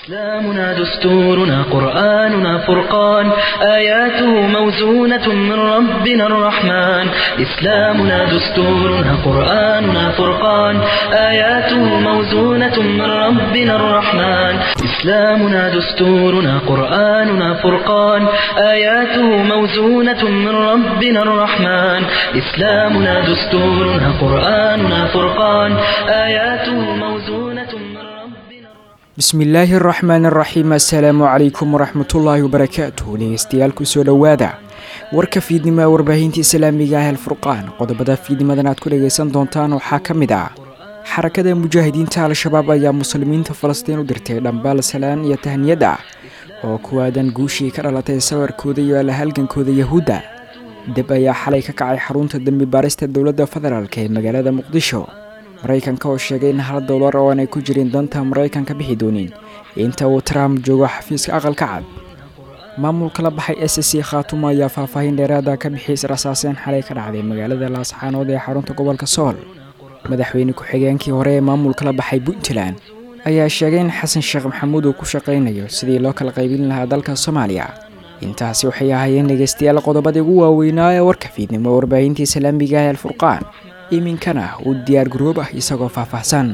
إسلامنا دستورنا قرآننا فرقان آياته موزونة من ربنا الرحمن إسلامنا دستورنا قرآننا فرقان آياته موزونة من ربنا الرحمن إسلامنا دستورنا قرآننا فرقان آياته موزونة من ربنا الرحمن إسلامنا دستورنا قرآننا فرقان آياته موزونة من ربنا bismillaahi araxmaan araxiim assalaamu calaykum waraxmatullaahi wabarakaatuh dhegeystayaal kusoo dhowaada warka fiidnimo ee warbaahinta islaamiga ah alfurqaan qodobada fiidnimadan aad ku dhagaysan doontaan waxaa ka mid ah xarakada mujaahidiinta al-shabaab ayaa muslimiinta falastiin u dirtay dhambaal salaan iyo tahniyad ah oo kuwaadan guushii ka dhalatay sawirkooda iyo alahalgankooda yahuudda deb ayaa xalay ka kacay xarunta dembi baarista dowladda federaalk ee magaalada muqdisho maraykanka oo sheegay in hal dowlar oo aanay ku jirin danta maraykanka bixi doonin inta uu trump joogo xafiiska aqalka cad maamulka la baxay s c khaatumo ayaa faahfaahin dheeraada ka bixiyay israsaaseen xalay ka dhacday magaalada laascaanood ee xarunta gobolka sool madaxweyne ku-xigeenkii hore ee maamulka la baxay puntland ayaa sheegay in xasan sheekh maxamuud uu ku shaqaynayo sidii loo kala qaybin lahaa dalka soomaaliya intaasi waxay ahaayeen dhegeystayaal qodobadii ugu waaweynaa ee warka fiidnimo warbaahinta islaamiga ah alfurqaan iminkana uu diyaar garoob ah isagoo faahfaahsan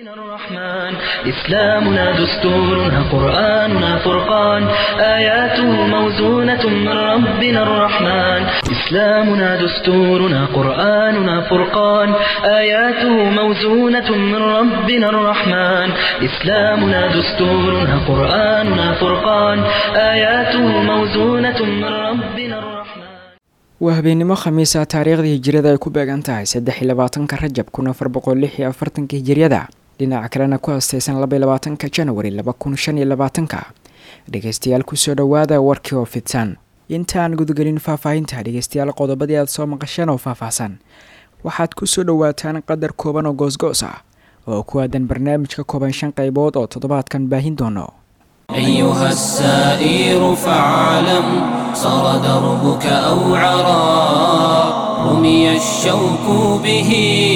الرحمن إسلامنا دستورنا قرآننا فرقان آياته موزونة من ربنا الرحمن إسلامنا دستورنا قرآننا فرقان آياته موزونة من ربنا الرحمن إسلامنا دستورنا قرآننا فرقان آياته موزونة من ربنا الرحمن waa habeennimo khamiisa taariikhdii hijiriyada ay ku beegan tahay saddex iyo labaatanka rajab kun afar boqol lix iyo afartanka hijiriyada dhinaca kalena ku hastaysan laba iyo labaatanka janwari laba kun shan iyo labaatanka dhegeystayaal kusoo dhowaada warkii oo fidsan intaan gudagelin faahfaahinta dhegeystayaal qodobadii aad soo maqasheen oo faahfaahsan waxaad kusoo dhowaataan qadar kooban oo goosgoos ah oo ku aadan barnaamijka kooban shan qaybood oo toddobaadkan baahin doono أيها السائر فاعلم صار دربك أوعرا رمي الشوك به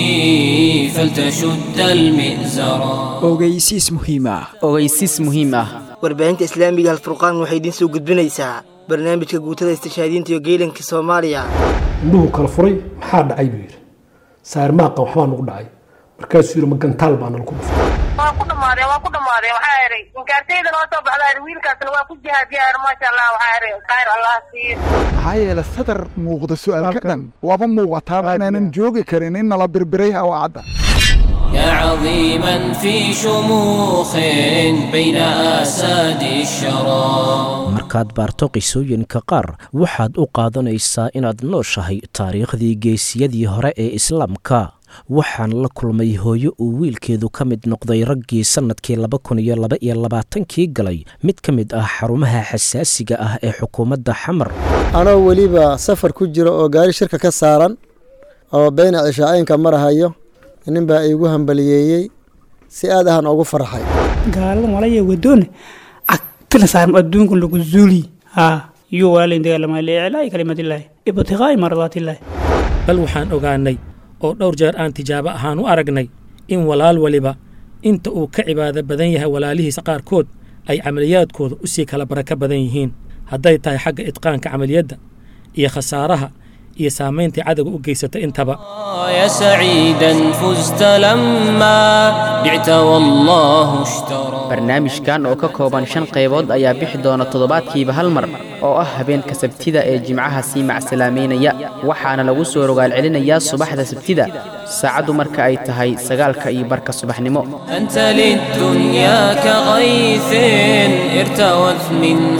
فلتشد المئزرا ogeysiis muhiim ah ogeysiis muhiim ah warbaahinta islaamiga alfurqaan waxay idiin soo gudbinaysaa barnaamijka guutada istishhaadiinta iyo geelanka soomaaliya indhuhu kala furay maxaa dhacay buu yidhi saarmaaqa waxbaa nagu dhacay markaasuu yidhi ma gantaal baa nala ku dhuftay waa ku dhamaadeen waa ku dhamaadeen waxaa idhay inkaartayda noo soo baxda idhi wiilkaasna waa ku jihaadiyaa idhi maasha allah waxaa idhi khayr allah siiyo maxaa yeele sadar muuqda su'aalka dhan waaba muuqataa inaanan joogi karin in nala birbiray hawaacadda يا عظيما في شموخ بين آساد الشرى markaad baarto qisooyinka qaar waxaad u qaadanaysaa inaad nooshahay taariikhdii geesiyadii hore ee islaamka waxaan la kulmay hooyo uu wiilkeedu ka mid noqday raggii sannadkii laba kun iyo laba iyo labaatankii galay mid ka mid ah xarumaha xasaasiga ah ee xukuumadda xamar anoo weliba safar ku jira oo gaari shirka ka saaran oo beyna cishaa'inka marahayo nin baa iigu hambaliyeeyey si aad ahaan ugu farxay gaalada malaya wadoone cagtila saaran adduunka lagu zuuli haa iyo walaalayn dagaalama liiclaa'i kalimadillaahi ibtiqaa'i mardaatillaahi bal waxaan ogaannay oo dhowr jeer aan tijaabo ahaan u aragnay in walaal weliba inta uu ka cibaado badan yahay walaalihiisa qaarkood ay camaliyaadkooda u sii kala barako badan yihiin hadday tahay xagga idqaanka camaliyadda iyo khasaaraha iyo saamayntai cadowga u geysata intaba يا سعيدا فزت لما بعت والله اشترى barnaamijkan oo ka kooban shan qaybood ayaa bixi doona toddobaadkiiba hal mar oo ah habeenka sabtida ee jimcaha sii macsalaameynaya waxaana lagu soo rogaal celinayaa subaxda sabtida saacaddu marka ay tahay sagaalka iyo barka subaxnimo أنت للدنيا كغيث ارتوت منه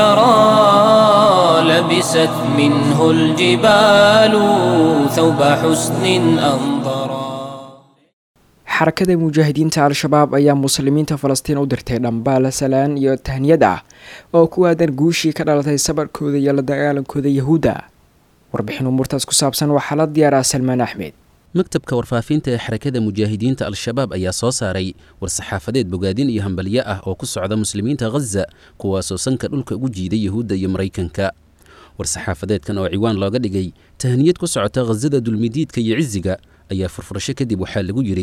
الثرى لبست منه الجبال ثوب حسن أنظرا xarakada mujaahidiinta al-shabaab ayaa muslimiinta falastiin u dirtay dhambaal salaan iyo tahniyad ah oo ku aadan guushii ka dhalatay sabarkooda iyo la dagaalankooda yahuudda warbixin umuurtaas ku saabsan waxaa la diyaaraa salmaan axmed maktabka warfaafinta ee xarakada mujaahidiinta al-shabaab ayaa soo saaray war-saxaafadeed bogaadin iyo hambalyo ah oo ku socda muslimiinta khaza kuwaasoo sanka dhulka ugu jiiday yahuudda iyo maraykanka war-saxaafadeedkan oo ciwaan looga dhigay tahniyad ku socota khazada dulmidiidka iyo cisiga ayaa furfurasho kadib waxaa lagu yidhi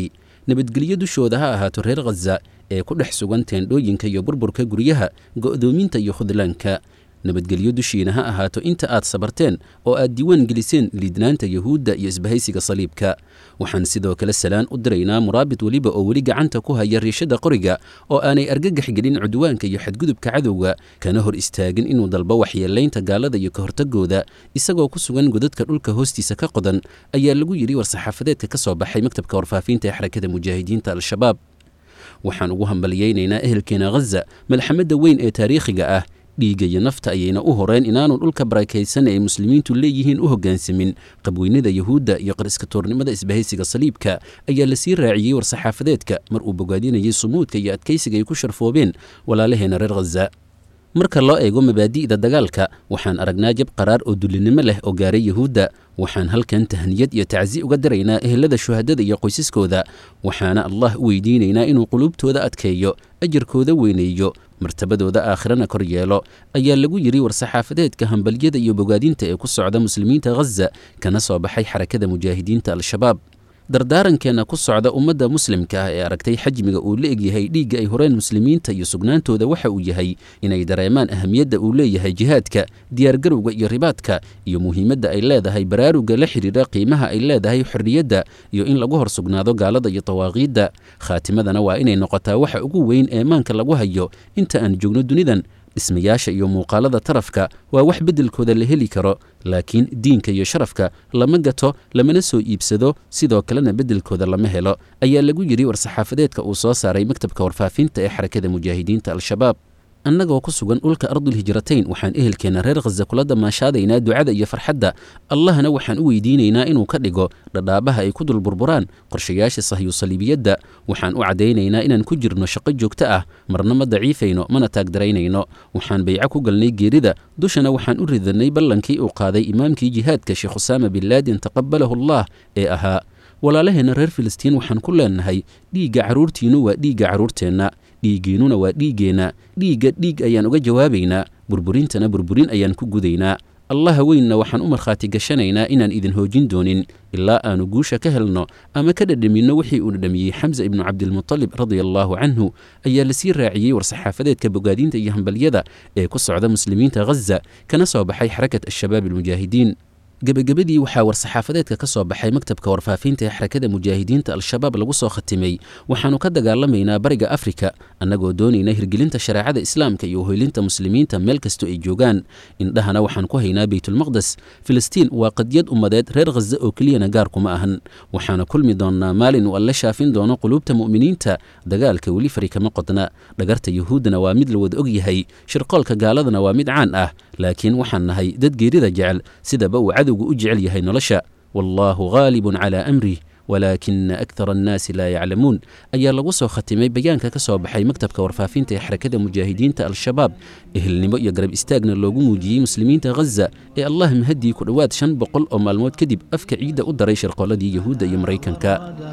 nabadgelyo dushooda ha ahaato reer khaza ee ku dhex sugan teendhooyinka iyo burburka guryaha go'doominta iyo khudlaanka nabadgelyo dushiina ha ahaato inta aad sabarteen oo aad diiwaan geliseen liidnaanta yuhuudda iyo isbahaysiga saliibka waxaan sidoo kale salaan u diraynaa muraabit weliba oo weli gacanta ku haya riishada qoriga oo aanay argagax gelin cudwaanka iyo xadgudubka cadowga kana hor istaagin inuu dalbo waxyeelaynta gaalada iyo ka hortagooda isagoo ku sugan godadka dhulka hoostiisa ka qodan ayaa lagu yidhi war-saxaafadeedka ka soo baxay maktabka warfaafinta ee xarakada mujaahidiinta al-shabaab waxaan ugu hambalyaynaynaa ehelkeena khaza malxamadda weyn ee taariikhiga ah dhiigga iyo nafta ayayna u horeen inaanu dhulka barakaysan ay muslimiintu leeyihiin u hoggaansamin qabweynada yuhuudda iyo qariska toornimada isbahaysiga saliibka ayaa lasii raaciyey war-saxaafadeedka mar uu bogaadinayay sumuudka iyo adkaysiga ay ku sharfoobeen walaalaheena reer khaza marka loo eego mabaadi'da dagaalka waxaan aragnaa jab qaraar oo dullinimo leh oo gaaray yuhuudda waxaan halkan tahniyad iyo tacsi uga diraynaa ehelada shuhadada iyo qoysaskooda waxaana allah u weydiinaynaa inuu quluubtooda adkeeyo ajarkooda weyneeyo martabadooda aakhirana kor yeelo ayaa lagu yidhi war-saxaafadeedka hambalyada iyo bogaadinta ee ku socda muslimiinta khaza kana soo baxay xarakada mujaahidiinta al-shabaab dardaarankeenna ku socda ummadda muslimka ah ee aragtay xajmiga uu la egyahay dhiigga ay horeen muslimiinta iyo sugnaantooda waxa uu yahay inay dareemaan ahamiyadda uu leeyahay jihaadka diyaargarowga iyo ribaadka iyo muhiimadda ay leedahay baraaruga la xidhiidha qiimaha ay leedahay xorriyadda iyo in lagu hor sugnaado gaalada iyo dawaaqiidda khaatimadana waa inay noqotaa waxa ugu weyn ee maanka lagu hayo inta aan joogno dunidan dhismayaasha iyo muuqaalada tarafka waa wax beddelkooda la heli karo laakiin diinka iyo sharafka lama gato lamana soo iibsado sidoo kalena beddelkooda lama helo ayaa lagu yidhi war-saxaafadeedka uu soo saaray maktabka warfaafinta ee xarakada mujaahidiinta al-shabaab annagoo ku sugan dhulka ardulhijratayn waxaan ehelkeenna reer khaza kula damaashaadaynaa ducada iyo farxadda allahna waxaan u weydiinaynaa inuu ka dhigo dhadhaabaha ay ku dul burburaan qorshayaasha sahyusaliibiyadda waxaan u caddaynaynaa inaan ku jirno shaqo joogto ah marna ma daciifayno mana taagdaraynayno waxaan bayco ku galnay geerida dushana waxaan u ridannay ballankii uu qaaday imaamkii jihaadka sheekh usaama bin laadin taqabbalahu allah ee ahaa walaalaheenna reer filistiin waxaan ku leenahay dhiigga carruurtiinnu waa dhiigga carruurteenna dhiiggiinnuna waa dhiiggeenna dhiigga dhiig ayaan uga jawaabaynaa burburintana burburin ayaan ku gudaynaa allaha weynna waxaan u markhaati gashanaynaa inaan idin hoojin doonin ilaa aanu guusha ka helno ama ka dhadhaminno wixii uu dhadhamiyey xamsa ibnu cabdilmutalib radia allaahu canhu ayaa lasii raaciyey war-saxaafadeedka bogaadinta iyo hambalyada ee ku socda muslimiinta khaza kana soo baxay xarakat al-shabaab almujaahidiin gebagabadii waxaa war-saxaafadeedka ka soo baxay maktabka warfaafinta ee xarakada mujaahidiinta al-shabaab lagu soo khatimay waxaannu ka dagaalamaynaa bariga afrika annagoo doonayna hirgelinta shareecada islaamka iyo uhoylinta muslimiinta meel kastoo ay joogaan indhahana waxaan ku haynaa beytulmaqdes filistiin waa qadyad ummadeed reer khaza oo keliyana gaar kuma ahan waxaana kulmi doonnaa maalin uu alle shaafin doono quluubta mu'miniinta dagaalka weli fari kama qodna dhagarta yuhuuddana waa mid la wada og yahay shirqoolka gaaladana waa mid caan ah laakiin waxaan nahay dad geerida jecel sidaba uu cadowgu u jecel yahay nolosha wallaahu haalibun calaa amrih walaakina akthara annaasi laa yaclamuun ayaa lagu soo khatimay bayaanka ka soo baxay maktabka warfaafinta ee xarakada mujaahidiinta al-shabaab ehelnimo iyo garab istaagna loogu muujiyey muslimiinta khaza ee allah mahadii ku dhowaad shan boqol oo maalmood kadib afka ciidda u daray shirqooladii yuhuudda iyo maraykanka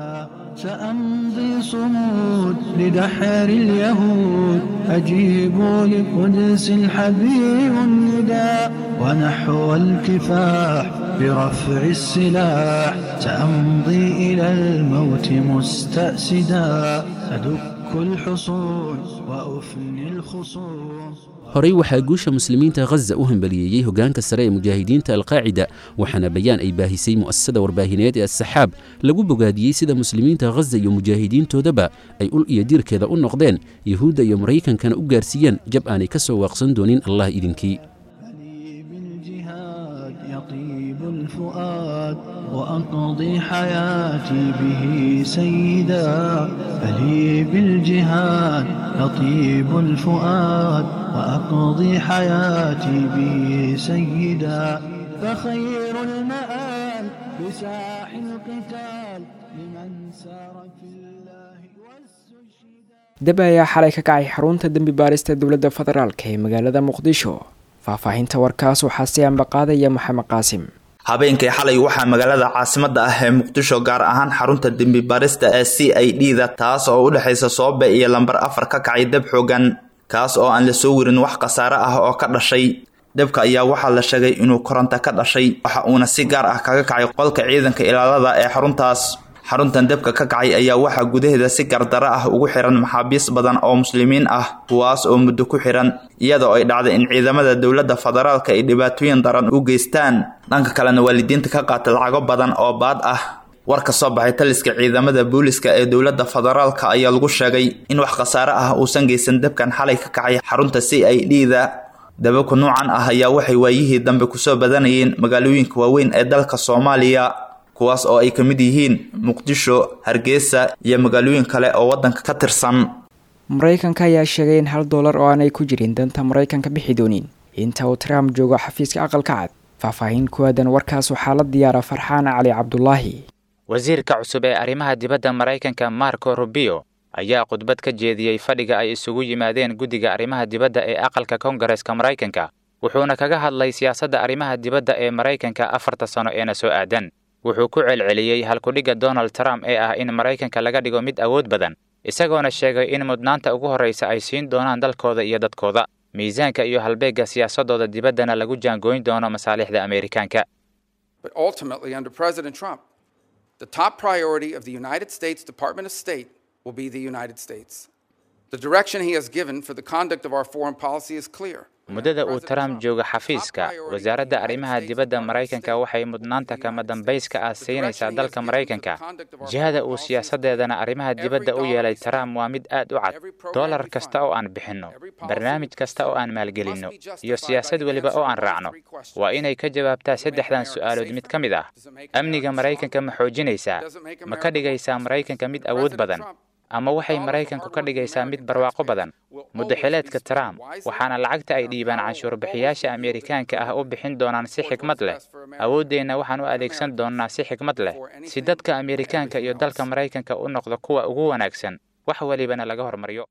سأمضي صمود لدحر اليهود أجيب لقدس الحبيب النداء ونحو الكفاح برفع السلاح سأمضي إلى الموت مستأسدا أدك الحصون وأفني الخصوم horey waxaa guusha muslimiinta khaza u hambaliyeeyey hoggaanka sare ee mujaahidiinta alqaacida waxaana bayaan ay baahisay mu'asasada warbaahineed ee asaxaab lagu bogaadiyey sida muslimiinta khaza iyo mujaahidiintoodaba ay ul iyo diirkeeda u noqdeen yuhuudda iyo maraykankana u gaarsiiyeen jab aanay ka soo waaqsan doonin allah idinkii الفؤاد وأقضي حياتي به سيدا فلي بالجهاد يطيب الفؤاد وأقضي حياتي به سيدا فخير المآل بساح القتال لمن سار في الله dab ayaa xalay ka kacay xarunta dembi baarista dowladda federaalk ee magaalada muqdisho faahfaahinta warkaas waxaa si ambaqaadaya maxamed qaasim habeenkii xalay waxaa magaalada caasimada ah ee muqdisho gaar ahaan xarunta dembi baarista ee c i d da taas oo u dhexaysa soobe iyo lambar afar ka kacay dab xoogan kaas oo aan la soo warin wax khasaare ah oo ka dhashay dabka ayaa waxaa la sheegay inuu koronto ka dhashay waxa uuna si gaar ah kaga kacay qolka ciidanka ilaalada ee xaruntaas xaruntan dabka ka kacay ayaa waxaa gudaheeda si gardaro ah ugu xiran maxaabiis badan oo muslimiin ah kuwaas oo muddo ku xiran iyadoo ay dhacday in ciidamada dowladda federaalka ay dhibaatooyin daran u geystaan dhanka kalena waalidiinta ka qaata lacago badan oo baad ah war ka soo baxay taliska ciidamada booliska ee dowladda federaalka ayaa lagu sheegay in wax khasaare ah uusan geysan dabkan xalay ka kacay xarunta c i d da dababka nuucan ah ayaa waxay waayihii dambe kusoo badanayeen magaalooyinka waaweyn ee dalka soomaaliya kuwaas oo ay ka mid yihiin muqdisho hargeysa iyo magaalooyin kale oo waddanka ka tirsan maraykanka ayaa sheegay in hal dollar oo aanay ku jirin danta maraykanka bixi doonin inta uu trump joogo xafiiska aqalka cad faahfaahin ku aadan warkaas waxaa la diyaara farxaan cali cabdulaahi wasiirka cusub ee arrimaha dibadda maraykanka marco rubio ayaa khudbad ka jeediyey fadhiga ay isugu yimaadeen guddiga arrimaha dibadda ee aqalka koongareska maraykanka wuxuuna kaga hadlay siyaasadda arrimaha dibadda ee maraykanka afarta sano eena soo aadan wuxuu ku celceliyey halkudhigga donald trump ee ah in maraykanka laga dhigo mid awood badan isagoona sheegay in mudnaanta ugu horraysa ay siin doonaan dalkooda iyo dadkooda miisaanka iyo halbeegga siyaasadooda dibaddana lagu jaangooyn doono masaalixda ameerikaanka The top priority of the United States Department of State will be the United States. The direction he has given for the conduct of our foreign policy is clear. muddada uu trump jooga xafiiska wasaaradda arrimaha dibadda maraykanka waxay mudnaanta kama dambayska ah siinaysaa dalka maraykanka jihada uu siyaasadeedana arrimaha dibadda u yeelay trump waa mid aad u cad dollar kasta oo aan bixinno barnaamij kasta oo aan maalgelinno iyo siyaasad weliba oo aan raacno waa inay ka jawaabtaa saddexdan su'aalood mid ka mid ah amniga maraykanka ma xoojinaysaa ma ka dhigaysaa maraykanka mid awood badan ama waxay maraykanku ka dhigaysaa mid barwaaqo badan muddaxileedka trump waxaana lacagta ay dhiibaan canshuurbixiyaasha ameerikaanka ah u bixin doonaan si xikmad leh awooddeenna waxaan u adeegsan doonnaa si xikmad leh si dadka ameerikaanka iyo dalka maraykanka u noqdo kuwa ugu wanaagsan wax welibana laga hormariyo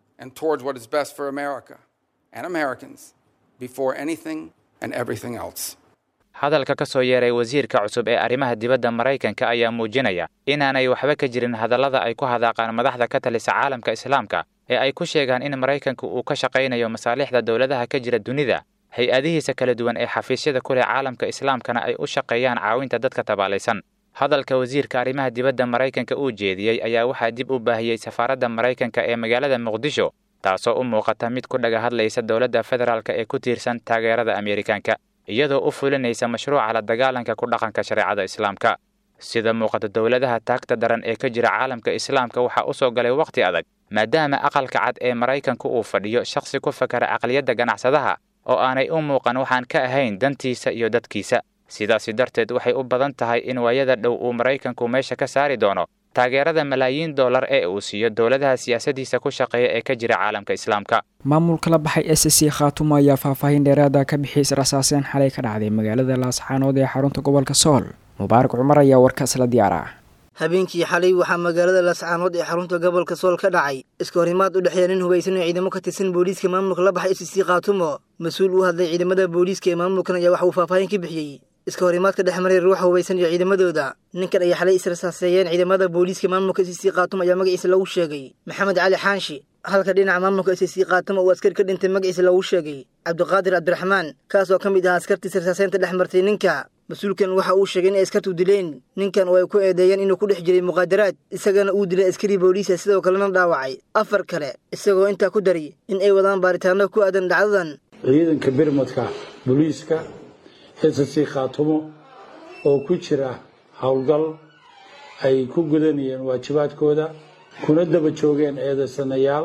hadalka ka soo yeeray wasiirka cusub ee arrimaha dibadda maraykanka ayaa muujinaya inaanay waxba ka jirin hadallada ay ku hadaaqaan madaxda ka talisa caalamka islaamka ee ay ku sheegaan in maraykanku uu ka shaqaynayo masaalixda dowladaha ka jira dunida hay-adihiisa kala duwan ee xafiisyada ku leh caalamka islaamkana ay u shaqeeyaan caawinta dadka tabaalaysan hadalka wasiirka arrimaha dibadda maraykanka uu jeediyey ayaa waxaa dib u baahiyey safaaradda maraykanka ee magaalada muqdisho taasoo u muuqata mid ku dhaga hadlaysa dowladda federaalka ee ku tiirsan taageerada ameerikaanka iyadoo u fulinaysa mashruuca la dagaalanka ku dhaqanka shareecada islaamka sida muuqata dowladaha taagta daran ee ka jira caalamka islaamka waxaa u soo galay wakhti adag maadaama aqalka cad ee maraykanku uu fadhiyo shakhsi ku fakara aqliyadda ganacsadaha oo aanay u muuqan waxaan ka ahayn dantiisa iyo dadkiisa sidaasi darteed waxay u badan tahay in waayada dhow uu maraykanku meesha ka saari doono taageerada malaayiin dollar ee uu siiyo dowladaha siyaasadiisa ku shaqeeya ee ka jira caalamka islaamka maamulka la baxay s c khaatumo ayaa faahfaahin dheeraada ka bixiyay israsaaseen xalay ka dhacday magaalada laasxaanood ee xarunta gobolka sool mubaarak cumar ayaa warkaas la diyaara habeenkii xalay waxaa magaalada laascaanood ee xarunta gobolka sool ka dhacay iska horimaad u dhexeeya nin hubaysan oo ciidamo ka tirsan booliiska maamulka la baxay s c khaatumo mas-uul u hadlay ciidamada booliiska ee maamulkan ayaa waxa uu faahfaahin ka bixiyey iska horimaadka dhex maray ruuxa hubaysan iyo ciidamadooda ninkan ayaa xalay israsaaseeyeen ciidamada booliiska maamulka s c khaatumo ayaa magaciisa lagu sheegay maxamed cali xaanshi halka dhinaca maamulka s c khaatumo uu askari ka dhintay magaciisa lagu sheegay cabdiqaadir cabdiraxmaan kaas oo ka mid ahaa askartii israsaaseynta dhex martay ninka mas-uulkan waxa uu sheegay inay askartu dileen ninkan oo ay ku eedeeyeen inuu ku dhex jiray muqaadaraad isagana uu dilay askari booliisa sidoo kalena dhaawacay afar kale isagoo intaa ku daray in ay wadaan baaritaano ku aadan dhacdadan ciidanka birmadka booliiska s c khaatumo oo ku jira howlgal ay ku gudanayeen waajibaadkooda kuna daba joogeen eedaysanayaal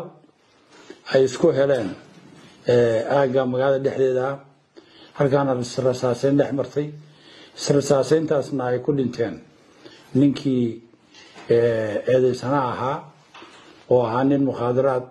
ay isku heleen aagga magaalada dhexdeeda ah halkaana israsaaseyn dhex martay israsaaseyntaasna ay ku dhinteen ninkii eedaysana ahaa oo ahaa nin mukhaadaraad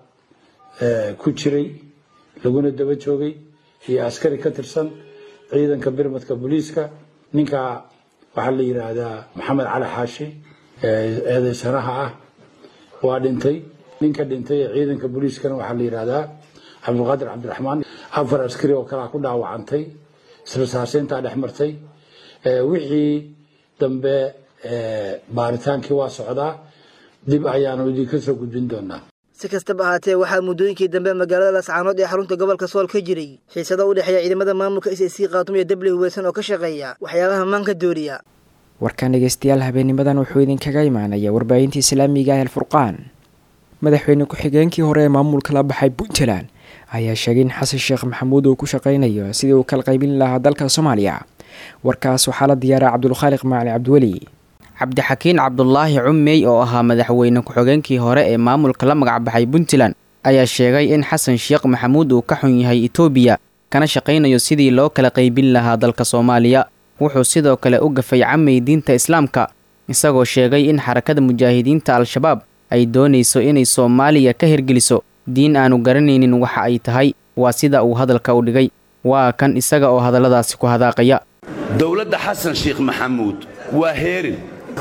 ku jiray laguna daba joogay iyo askari ka tirsan ciidanka birmadka booliiska ninkaa waxaa la yidhaahdaa maxamed cali xaashi eedaysanaha ah waa dhintay ninka dhintay ee ciidanka booliiskana waxaa la yidhaahdaa cabdiqaadir cabdiraxmaan afar askari oo kalea ku dhaawacantay israsaaseyntaa dhex martay wixii dambe baaritaankii waa socdaa dib ayaanu idinka soo gudbin doonaa si kastaba ahaatee waxaa muddooyinkii dambe magaalada laascaanood ee xarunta gobolka sool ka jiray xiisado u dhexeeya ciidamada maamulka s c khaatumo iyo dable hubaysan oo ka shaqeeya waxyaabaha maanka dooriya warkan dhegeystayaal habeenimadan wuxuu idinkaga imaanaya warbaahinta islaamiga ah alfurqaan madaxweyne ku-xigeenkii hore ee maamulka la baxay puntland ayaa sheegay in xasan sheekh maxamuud uu ku shaqeynayo sidii uu kala qaybin lahaa dalka soomaaliya warkaas waxaa la diyaaraa cabdulkhaaliq macali cabdiweli cabdixakiin cabdulaahi cummey oo ahaa madaxweyne ku-xigeenkii hore ee maamulka la magacbaxay puntland ayaa sheegay in xasan sheekh maxamuud uu ka xun yahay etoobiya kana shaqaynayo sidii loo kala qaybin lahaa dalka soomaaliya wuxuu sidoo kale u gafay camay diinta islaamka isagoo sheegay in xarakada mujaahidiinta al-shabaab ay doonayso inay soomaaliya ka hirgeliso diin aanu garanaynin waxa ay tahay waa sida uu hadalka u dhigay waa kan isaga oo hadalladaasi ku hadaaqaya dowladda xasan sheekh maxamuud waa heerin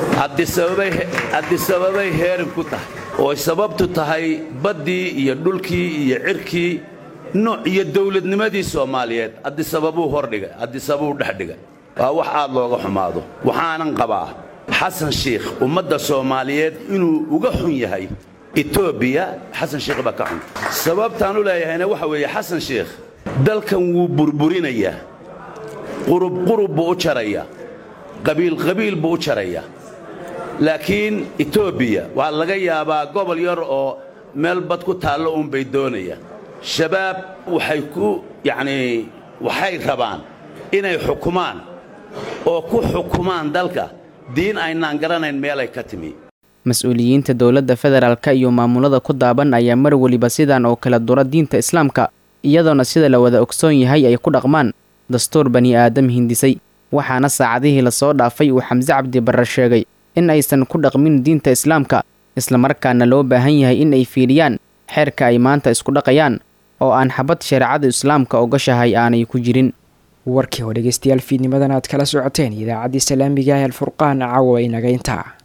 haddisababay heerin ku tahay ooy sababtu tahay baddii iyo dhulkii iyo cirkii nooc iyo dowladnimadii soomaaliyeed haddisababuu hordhigay haddisababuu dhex dhigay waa wax aad looga xumaado waxaanan qabaa xasan sheikh ummadda soomaaliyeed inuu uga xun yahay etoobiya xasan sheikh baa ka xun sababtaan u leeyahayna waxa weeye xasan sheikh dalkan wuu burburinayaa qurub qurub buu u jarayaa qabiil qabiil buu u jarayaa laakiin etoobiya waxaa laga yaabaa gobol yar oo meel bad ku taallo uunbay doonayaan shabaab waxay ku yacnii waxay rabaan inay xukumaan oo ku xukumaan dalka diin aynaan garanayn meelay ka timi mas-uuliyiinta dowladda federaalka iyo maamulada ku daaban ayaa mar weliba sidan oo kale dura diinta islaamka iyadoona sida la wada ogsoon yahay ay ku dhaqmaan dastuur bani aadam hindisay waxaana saacadihii lasoo dhaafay uu xamse cabdi barre sheegay in aysan ku dhaqmin diinta islaamka islamarkaana loo baahan yahay in ay fiiriyaan xeerka ay maanta isku dhaqayaan oo aan xabad shareecada islaamka ogashahay aanay ku jirin warkii oo dhegeystayaal fiidnimadan aad kala socoteen idaacaddii salaamiga ah alfurqaan caawa inaga intaa